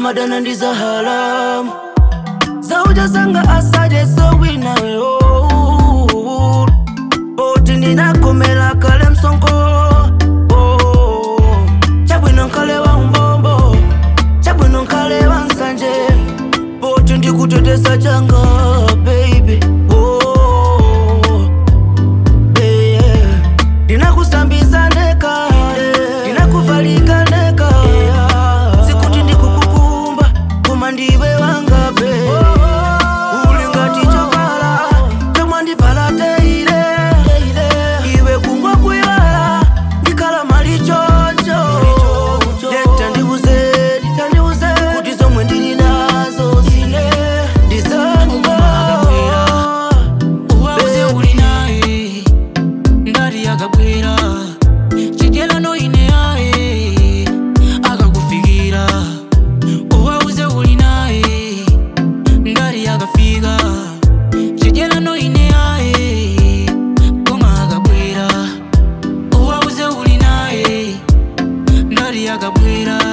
ndimadana ndi za halamu zaujasanga asaje sowinayo poti ndinakomela kale msongo oh. chabwino nkale wa umbombo chabwino nkale wa nsanje poti ndikutetesa changa baby oh. yeah. ndinakusambisa ndeka ndinakuvalika ndeka sikuti ndikukukumba koma ndiwe wangabe uli ngati chovala chomwe ndivala teile iwe kungwa kuiwala ndikhala mali chocho Dek, tandiuzedi tandiuze kuti zomwe ndili nazo zine ndizanga uwauze uli naye ngati akabwera chidyelano ine yaye akakufikira uwauze uli naye ngati akafika chidyelano ine yaye koma akabwera uwauze uli naye ngati akabwera